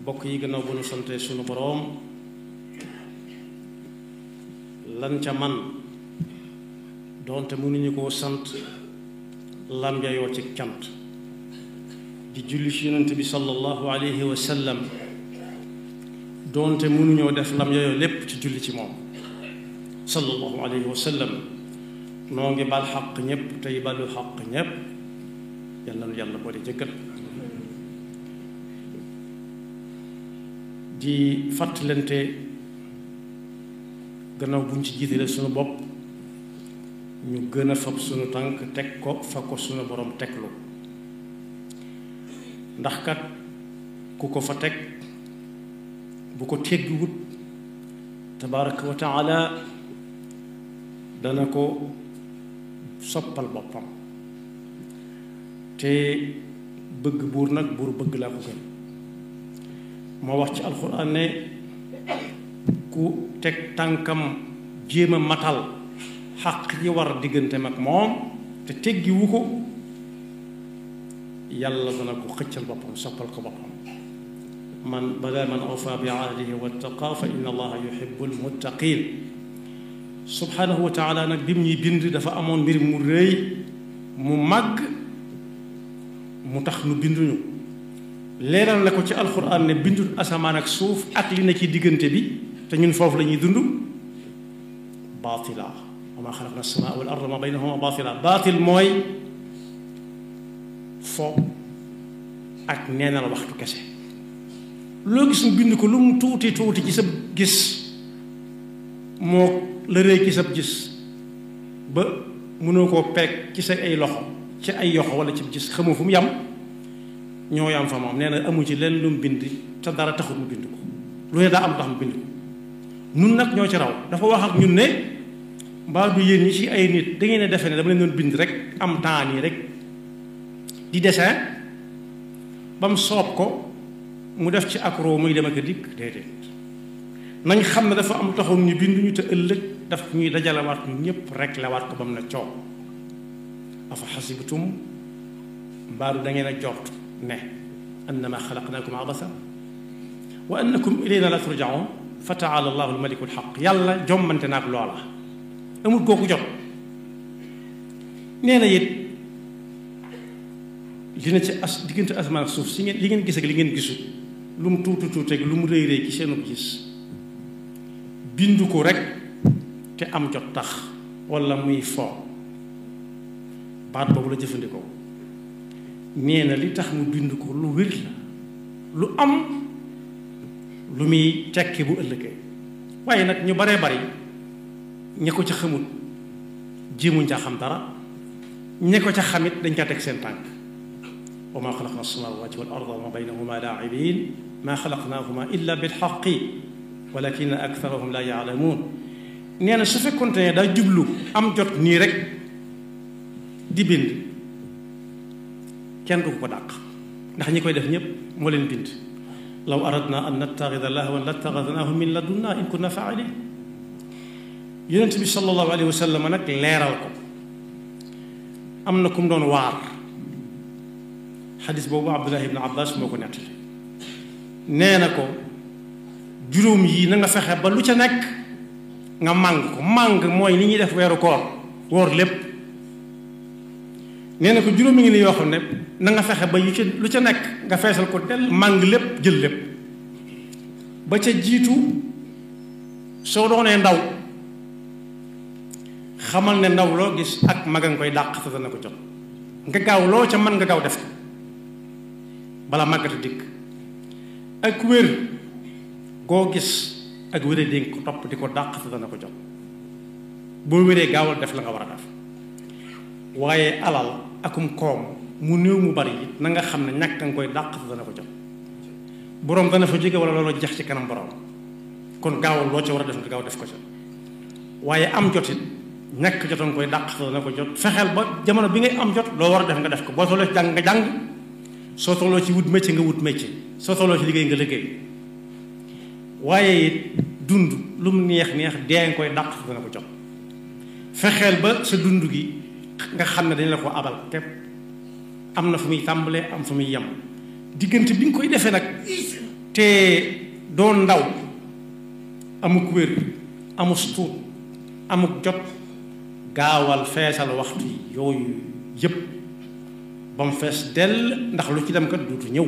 bokk yi gannaaw bu nu sante sunu boroom lan ca man doonte mënuñu koo sant lam jayoo ci cant di julli ci yonent bi sallallahu alayhi wa sallam doonte mënuñoo def lam jayoo lépp ci julli ci moom sallallahu alayhi wa sallam noo ngi bal xaq ñépp tey balu xaq ñépp yal na nu yàlla boole jëggal di fàttalante gannaaw buñ ci jiitale sunu bopp ñu gën a fab sunu tànk teg ko fa ko sunu borom teglu ndax kat ku ko fa teg bu ko teggiwut tabaraka wa taala dana ko soppal boppam te bëgg buur nag buur bëgg laa ko gën moo wax ci alxuraan ne ku teg tànkam jéem a matal xaq yi war diggante mag moom te teggiwu ko yàlla dana ko xëccal boppam soppal ko boppam man bala man awfa bi ahdihi wattaqa fa inna allaha yuhibbul muttaqin subhanahu wa taala nag bi mu ñuy bind dafa amoon mbir mu rëy mu màgg mu tax nu binduñu leeral na ko ci alxuraan ne bindul asamaan ak suuf ak li na ci diggante bi te ñun foofu la ñuy dund baatila wa maa xalaqna as-samaa wal arda ma baynahuma baatila baatil mooy fo ak neenal waxtu kese loo gis mu bind ko lu mu tuuti tuuti ci sa gis moo la rëy ci sa gis ba mënoo koo peeg ci sa ay loxo ci ay yoxo wala ci gis xamoo fu mu yam ñoo yam fa moom nee na amu ci leen lu mu bind te dara taxul mu bind ko lu ne daa am tax mu bind ko nun nag ñoo ci raw dafa wax ak ñun ne mbaa du yéen ñi ci ay nit da ngeen ne defe ne dama leen doon bind rek am temps nii rek di dessin ba mu soob ko mu def ci accro muy dem ak a dikk déedéet nañ xam ne dafa am taxoon ñu bind ñu te ëllëg daf ñuy dajalewaat ñu ñëpp rek lawaat ko ba mu ne coow afa xasibtum mbaaru da ngeen a jort ne annama xalaqnaakum abasa wa annakum ilayna la turjaun fa taala allahu almaliku alxaq yàlla jommante naag loola amul kooku jot nee na it li na ci as diggante asamaan ak suuf si ngeen li ngeen gis ak li ngeen gisul lu mu tuuti tuuti ak lu mu rëy rëy ci seenu gis bindu ko rek te am jot tax wala muy fo baat boobu la jëfandikoo nee na li tax mu bind ko lu wér la lu am lu muy tekki bu ëllëgee waaye nag ñu baree bari ña ko ca xamut jéemuñ ca xam dara ña ko ca xamit dañ ca teg seen tànk wa ma xalaqna as-samawati wal arda wa ma baynahuma laa'ibin ma xalaqnahuma illa bil haqqi walakin aktharahum la ya'lamun nee na su fekkonte ne daa jublu am jot nii rek di bind kenn du ko dàq ndax ñi koy def ñépp moo leen bind law aradna an nattaxida lahwan lattaxadnaahu min ladunna in kunna fa'ilin yonent bi sallallahu alayhi wa sallam nag leeral ko am na ku mu doon waar xadis boobu abdullah ibn abbas moo ko nettali nee na ko juróom yii na nga fexe ba lu ca nekk nga màng ko màng mooy ni ñuy def weeru koor woor lépp nee na ko juróomi ngi ni yoo xam ne na nga fexe ba yu ca lu ca nekk nga feesal ko del màng lépp jël lépp ba ca jiitu soo doonee ndaw xamal ne ndaw loo gis ak mag a nga koy dàq te dana ko jot nga gaaw loo ca mën nga gaaw def ko bala màggata dikk ak wér goo gis ak wéree dénk ko topp di ko dàq te dana ko jot boo wéree gaawal def la nga war a def waaye alal akum koom mu néew mu bari it na nga xam ne ñàkk nga koy dàq te dana ko jot boroom dana fa jóge wala loolu jeex ci kanam boroom kon gaawal loo ca war a def nga gaaw def ko ca waaye am jotit ñàkk jotoon koy dàq te dana ko jot fexeel ba jamono bi ngay am jot loo war a def nga def ko boo tolloo ci jàng nga jàng soo tolloo ci wut métier nga wut métier soo tolloo ci liggéey nga liggéey waaye it dund lu mu neex neex dee nga koy dàq te dana ko jot fexeel ba sa dund gi nga xam ne dañ la ko abal képp am na fu muy tàmbalee am fu muy yem diggante bi nga koy defee nag te doon ndaw amuk wér amus tuut amuk jot gaawal feesal waxtu yooyu yépp ba mu fees dell ndax lu ci dem kat duutu ñëw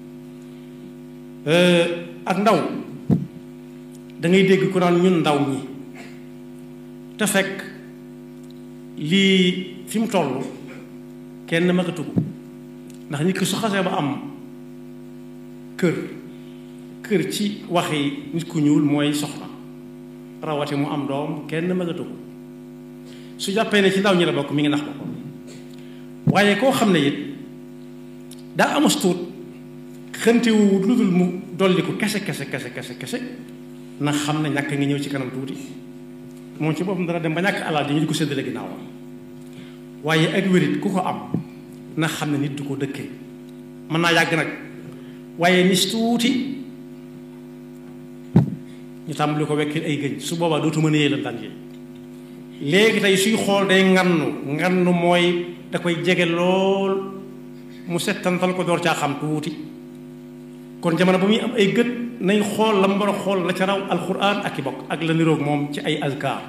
ak ndaw da ngay dégg ku naan ñun ndaw ñi te fekk lii fi mu toll kenn magatu ko ndax nit ki su xasee ba am kër kër ci waxi nit ku ñuul mooy soxna rawati mu am doom kenn magatu ko su jàppee ne ci ndaw ñi la bokk mi ngi nax ko waaye koo xam ne it daa amus tuut xëntewu lu dul mu dolli ko kese kese kese kese kese na xam ne ñàkk ngi ñëw ci kanam tuuti moom ci boppam dana dem ba ñàkk alal dañu di ko séddale ginnaawam waaye ak wérit ku ko am na xam ne nit du ko dëkkee mën naa yàgg nag waaye nis tuuti ñu tàmbali ko wekkil ay gëñ su boobaa dootu mën a yee la daan yi léegi tey suy xool day ngannu ngannu mooy da koy jege lool mu settantal ko door caa xam tuuti kon jamono ba muy am ay gët nañ xool la mu war a xool la ca raw alquran ak i bokk ak la niroog moom ci ay azkar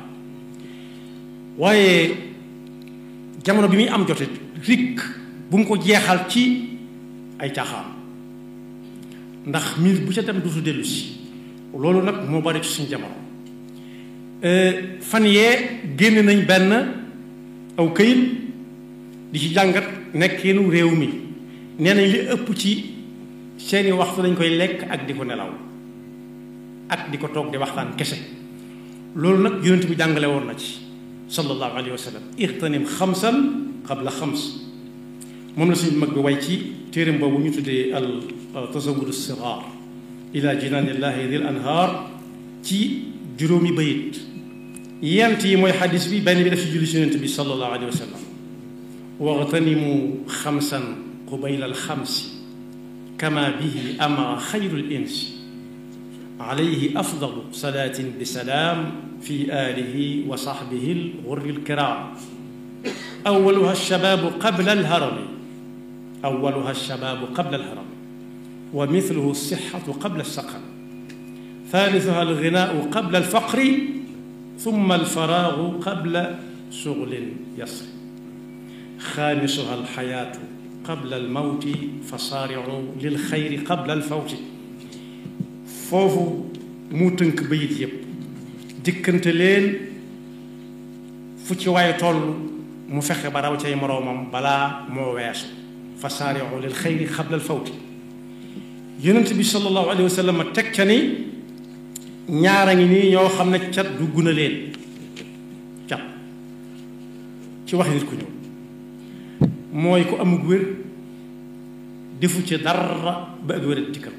waaye jamono bi muy am jotit rik bu mu ko jeexal ci ay caaxaan ndax minute bu ca dem du su dellu si loolu nag moo bari ci suñu jamono fan yee génn nañ benn aw këyit di ci jàngat nekkeenu réew mi nee nañ li ëpp ci seeni waxtu dañ koy lekk ak di ko nelaw ak di ko toog di waxtaan kese loolu nag yonent bi jàngale woon na ci sallallahu alayhi wa sallam ixtanim xamsan qabla xams moom la suñu mag bi way ci téeram boobu ñu tuddee al tasawudu siraar ila jinaanillahi dil anhaar ci juróomi bayit yent yi mooy xadis bi benn bi daf ci julli si yonent bi sallallahu alayhi wa sallam waxtanimu xamsan qubayla alxamsi kama bihi amara xayrul insi alayhi afdalu salaatin bi salaam fi aalihi wa saxbihi alxurri alkiraam awaluha alshabaabu qabla alharami awaluha alshabaabu qabla alharami wa mithluhu alsixatu qabla alsaqam ثالثها الغناء قبل الفقر ثم الفراغ قبل شغل يسر خامسها الحياة قبل الموت فصارعوا للخير قبل الفوت foofu mu tënk bayit yépp dikkante leen fu ci waaye toll mu fexe ba raw cay moroomam balaa moo weesu fasaari'u lil xayri qabla al fawti yonent bi sallallahu alayhi wa sallam teg ca ni ñaara ngi nii ñoo xam ne cat dugg na leen cat ci wax nit ku ñëw mooy ku amug wér defu ci dara ba ak wér dikkal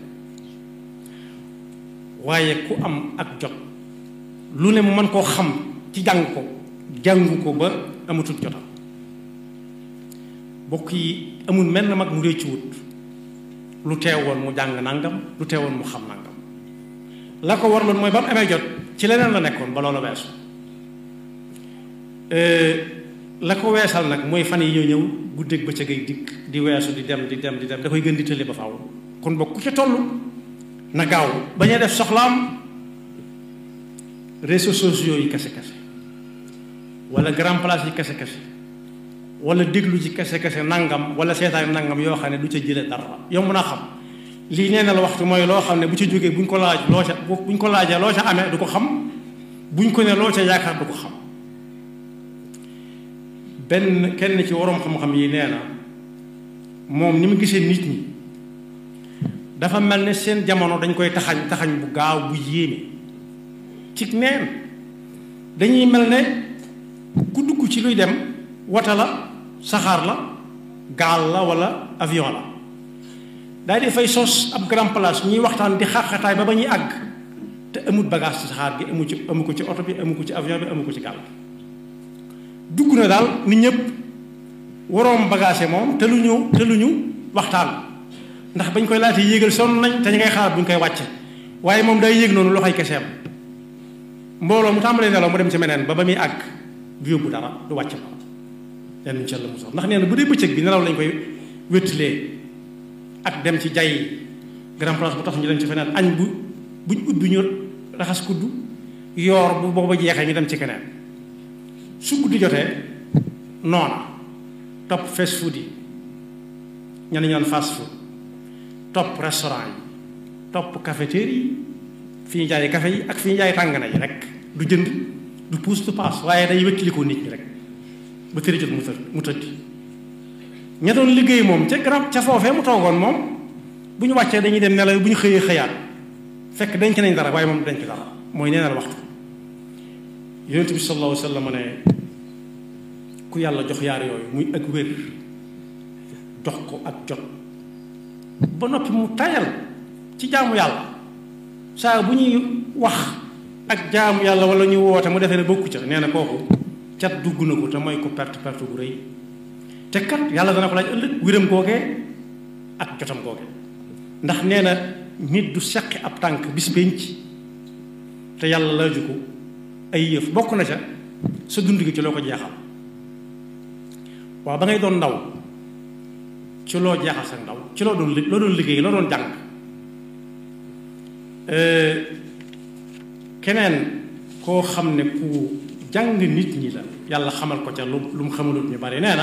waaye ku am ak jot lu ne mu mën koo xam ci jàng ko jàngu ko ba amatul jotam bokk yi amul mel na mag mu réccu wut lu teewoon mu jàng nangam lu teewoon mu xam nangam la ko warloon mooy ba mu amee jot ci leneen la nekkoon ba loolu weesu la ko weesal nag mooy fan yi ñoo ñëw guddeeg bëccëg ay dikk di weesu di dem di dem di dem da koy gën di tële ba faaw kon bokk ku ca toll na gaaw bañ a def soxlaam réseaux sociaux yi kese kese wala grand place yi kese kese wala déglu ci kese kese nangam wala seetaan nangam yoo xam ne du ca jële dara yow mën a xam lii nee na la waxtu mooy loo xam ne bu ca jógee buñ ko laaj loo ca buñ ko laajee loo ca amee du ko xam buñ ko ne loo ca yaakaar du ko xam benn kenn ci waroom xam-xam yi nee na moom ni mu gisee nit ñi dafa mel ne seen jamono dañ koy taxañ taxañ bu gaaw bu yéeme ci neen dañuy mel ne ku dugg ci luy dem wata la saxaar la gaal la wala avion la daal di fay sos ab grand place ñuy waxtaan di xaaxataay ba ba ñuy àgg te amut bagage ci saxaar gi amu ci amu ko ci oto bi amu ko ci avion bi amu ko ci gaal bi dugg na daal nit ñëpp waroom bagage moom te lu ñu te lu ñu waxtaan ndax bañ koy laata yéegal sonn nañ te ñu ngay xaar bu ñu koy wàcce waaye moom day yéeg noonu loxoy keseem mbooloo mu tàmbalee nelaw mu dem ci meneen ba ba muy àgg du yóbbu dara du wàcc ko yenn incha allah ndax nee na bu dee bëccëg bi nelaw lañ koy wéttilee ak dem ci jay grand place bu tax ñu dem ci feneen añ bu buñ ubbi ñu raxas kuddu yoor bu booba jeexee ñu dem ci keneen su guddi jotee noona topp fast food yi ñenn ñoon fast food topp restaurant yi topp cafetière yi fi ñu jaay café yi ak fi ñu jaay tàngana yi rek du jënd du puus du paas waaye day wéttilikoo nit ñi rek ba tëri jot mu tëdd mu tëddi ña doon liggéey moom ca garab ca foofee mu toogoon moom bu ñu wàccee dañuy dem nelaw bu ñu xëyee xëyaat fekk denc nañ dara waaye moom denc dara mooy neenal waxtu yonent bi sallallahu alayhi wa sallam ne ku yàlla jox yaar yooyu muy ak wér jox ko ak jot ba noppi mu tayal ci jaamu yàlla saa bu ñuy wax ak jaamu yàlla wala ñu woote mu defee ne bokku ca nee na kooku cat dugg na ko te mooy ko perte perte bu rëy te kat yàlla dana ko laaj ëllëg wéram googee ak jotam googee ndax nee na nit du seqi ab tànk bis penc te yàlla laaju ko ay yëf bokk na ca sa dund gi ci loo ko jeexal waaw ba ngay doon ndaw ci loo jeexal sa ndaw ci loo doon loo doon liggéey loo doon jàng keneen koo xam ne ku jàng nit ñi la yàlla xamal ko ca lu lu mu xamalut ñu bari nee na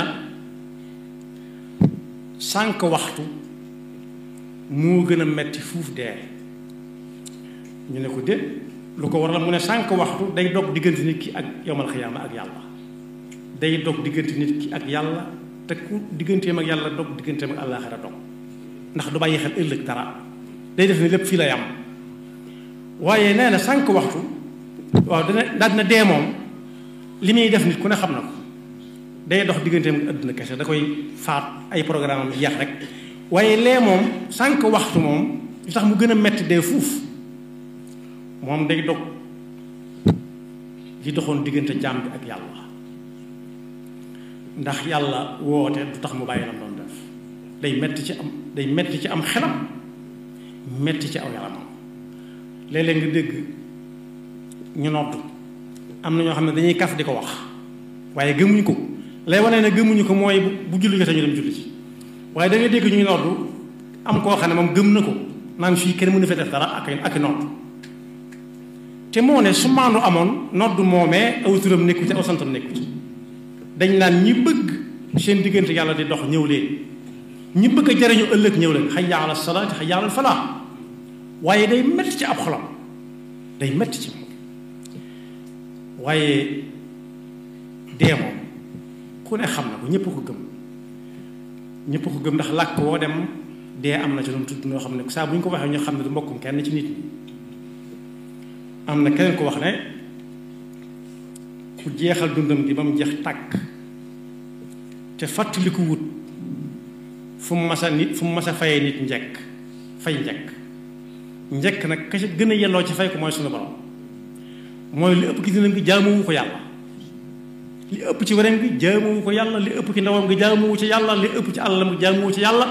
sànq waxtu moo gën a metti fuuf dee ñu ne ko dé lu ko waral mu ne sànq waxtu day dog diggante nit ki ak yowmal xiyaama ak yàlla day dog diggante nit ki ak yàlla te ku digganteem ak yàlla dog digganteem ak àllaaxira dog ndax du bàyyi xel ëllëg dara day def ne lépp fii lay am waaye nee na sànq waxtu waaw dana daal dina dee moom li muy def nit ku ne xam na ko day dox digganteem ak àdduna kese da koy faat ay programme am yeex rek waaye lee moom sànq waxtu moom li tax mu gën a metti dee fuuf moom day dog li doxoon diggante jaam bi ak yàlla ndax yàlla woote du tax mu bàyyi lam doon def day metti ci am day metti ci am xelam metti ci aw yaramam léeg-léeg nga dégg ñu nodd am na ñoo xam ne dañuy kaf di ko wax waaye gëmuñu ko lay wane ne gëmuñu ko mooy bu julli jotee ñu dem julli ci waaye da ngay dégg ñuy nodd am koo xam ne moom gëm na ko naan fii kenn mënu fa def dara ak ak i nodd te moo ne su maandu amoon nodd moomee aw turam nekku ci aw santam nekku ci dañ naan ñi bëgg seen diggante yàlla di dox ñëw leen ñi bëgg a jariñu ëllëg ñëw leen hayya ala salaati hayya ala falaa waaye day metti ci ab xolam day metti ci moom waaye dee moom ku ne xam na ko ñëpp ko gëm ñëpp ko gëm ndax làkk woo dem dee am na ci lu mu tudd noo xam ne saa bu ñu ko waxee ñu xam ne du mbokkum kenn ci nit ñi am na keneen ko wax ne ku jeexal dundam gi ba mu jeex tàkk te fàttaliku wut fu mu masa nit fu mu masa fayee nit njekk fay njekk njekk nag ka ci gën a yelloo ci fay ko mooy sunu borom mooy li ëpp ki dundam gi jaamuwu ko yàlla li ëpp ci weneen gi jaamuwu ko yàlla li ëpp ci ndawam gi jaamuwu ci yàlla li ëpp ci àllam gi jaamuwu ci yàlla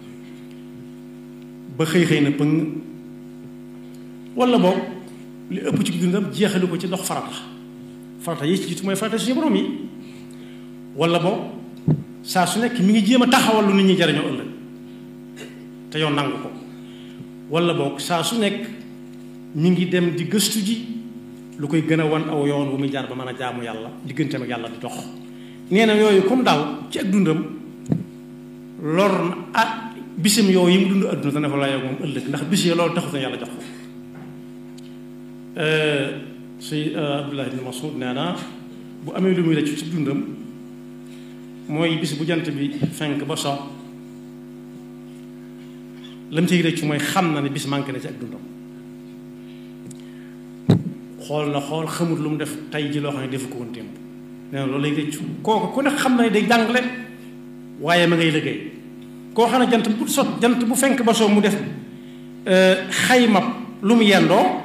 ba xëy xëy na pëng wala boog li ëpp ci dundam jeexalu ko ci dox farata farata yi ci jiitu mooy farata suñu borom yi wala boog saa su nekk mi ngi jéem a taxawal lu nit ñi jariñoo ëllëg te yow nangu ko wala boog saa su nekk mi ngi dem di gëstu ji lu koy gën a wan aw yoon wu muy jaar ba mën a jaamu yàlla digganteem ak yàlla di dox nee na yooyu comme daaw ci ak dundam lor na ah bisim yow yi mu dund adduna dana fa layoo moom ëllëg ndax bis yi loolu taxut na yàlla jox ko si Abdullah ibn Mas'ud nee na bu amee lu muy rëccu ci dundam mooy bis bu jant bi fenk ba so lam ciy rëccu mooy xam na ne bis manqué na ci ak dundam xool na xool xamut lu mu def tey ji loo xam ne defu ko woon démb nee na loolu lay rëccu kooku ku ne xam na ne day jàngale waaye ma ngay liggéey koo xam ne jant bu sot jant bu fenk ba soo mu def xayma lu mu yendoo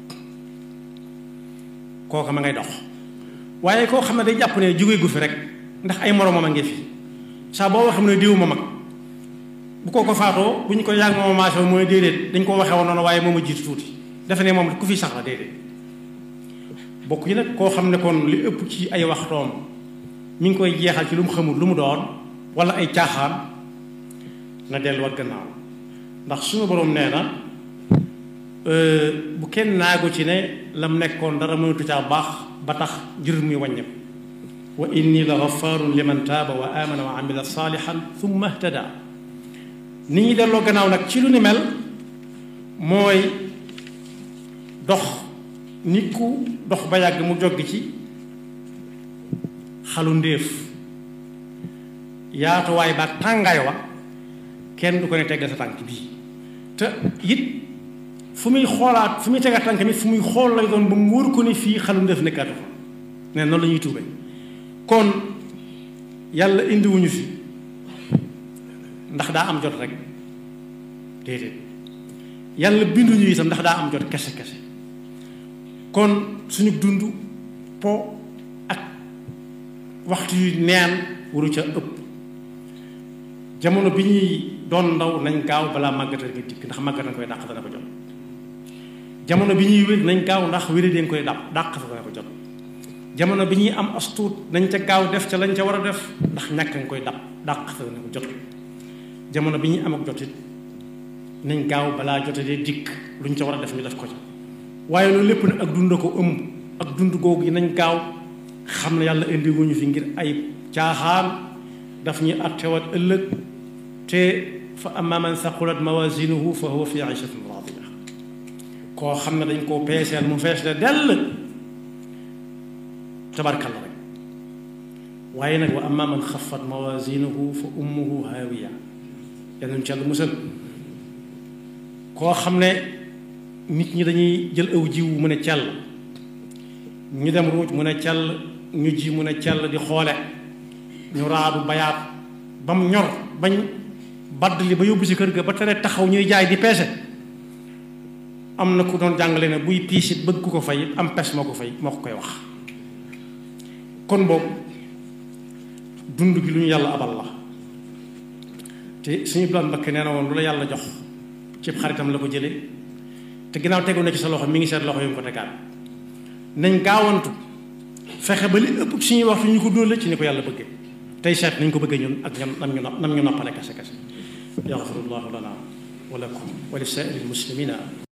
kooku ma ngay dox waaye koo xam ne day jàpp ne jóge gu fi rek ndax ay moromam a ngi fi saa boo waxee mu ne diw ma mag bu koo ko faatoo bu ñu ko yàgg mooma maasoo mooy déedéet dañ ko waxee woon noonu waaye moom a jiitu tuuti defe ne moom ku fi sax la déedéet bokk yi nag koo xam ne kon li ëpp ci ay waxtoom mi ngi koy jeexal ci lu mu xamul lu mu doon wala ay caaxaan na delluwaat gannaaw ndax suñu boroom nee na bu kenn naagu ci ne lam nekkoon dara mënatu caa baax ba tax jër muy wàññi wa inni la gafaarun liman taaba wa amana wa amila saalihan thumma ihtada nit ñi delloo gannaaw nag ci lu ni mel mooy dox nit ku dox ba yàgg mu joggi ci xalu ndéef yaatuwaay ba tàngaay wa kenn du ko ne tegg sa tànk bii te it fu muy xoolaat fu muy tega tànk mi fu muy xool lay doon ba mu wóor ko ne fii xalu ndéef nekkaatu fa ne noonu la ñuy tuube kon yàlla indiwuñu fi ndax daa am jot rek déedéet yàlla binduñu itam ndax daa am jot kese kese kon suñu dund po ak waxtu yu neen waru ca ëpp jamono bi ñuy doon ndaw nañ gaaw balaa màggatal gi dikk ndax màggat na koy dàq dana ko jot jamono bi ñuy wér nañ gaaw ndax wéri den koy dàq dàq dana ko jot jamono bi ñuy am astuut nañ ca gaaw def ca lañ ca war a def ndax ñàkk nga koy dàq dàq dana ko jot jamono bi ñuy am ak jotit nañ gaaw balaa jotatee dikk luñ ca war a def ñu def ko ca waaye loolu lépp nag ak dund ko ëmb ak dund googu yi nañ gaaw xam ne yàlla indi wuñu fi ngir ay caaxaan daf ñuy attewaat ëllëg te fa amma man saqulat mawazinuhu fa huwa fi ishatin radiya koo xam ne dañ koo peeseel mu fees de dell tabarkalla rek waaye nag wa amma man xafat mawazinuhu fa ummuhu haawiya yal nañu ci yàlla musal koo xam ne nit ñi dañuy jël aw jiw mu ne cell ñu dem ruuj mu ne cell ñu ji mu ne cell di xoole ñu raadu bayaat ba mu ñor bañ badd li ba yóbbu si kër ga ba tere taxaw ñuy jaay di peese am na ku doon jàngale ne buy piisit bëgg ku ko fay am pes moo ko fay moo ko koy wax kon boobu dund gi lu ñu yàlla abal la te suñu bilaan mbakke nee na woon lu la yàlla jox cib xaritam la ko jële te ginnaaw tegu na ci sa loxo mi ngi seet loxo yu mu ko tegaat nañ gaawantu fexe ba li ëpp suñuy waxtu ñu ko dóole ci ni ko yàlla bëggee tey seet nañ ko bëggee ñun ak ñam nam ñu nam ñu noppale kase kase yaxfirullahu lana wa lakum wa li saa'iril muslimina